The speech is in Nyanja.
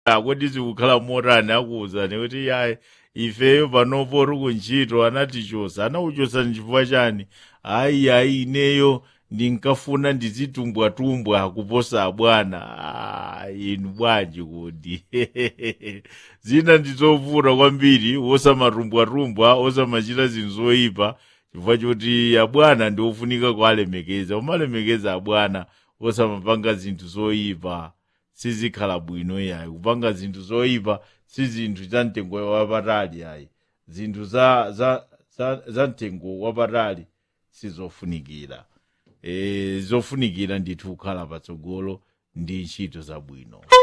kodi zikukhala motani akuwuzani kuti yayi ifeyo panopo ri kuntchito anatichosa anauchosani chifukwa chani ayi ayi ineyo ndinkafuna ndizitumbwatumbwa kuposa bwana ah, inu bwanji kuti zina ndizovuta kwambiri wosamatumbwatumbwa osamachita zinthu zoyipa chifukwa choti abwana ndi ofunika kualemekeza umalemekeza abwana osamapanga zinthu zoyipa sizikhala bwino yayi kupanga zinthu zoyipa si zinthu za mtengo wapatali yayi zinthu za, za, za, za mtengo wapatali sizofunikira e, zofunikira ndithu kukhala patsogolo ndi ntchito zabwino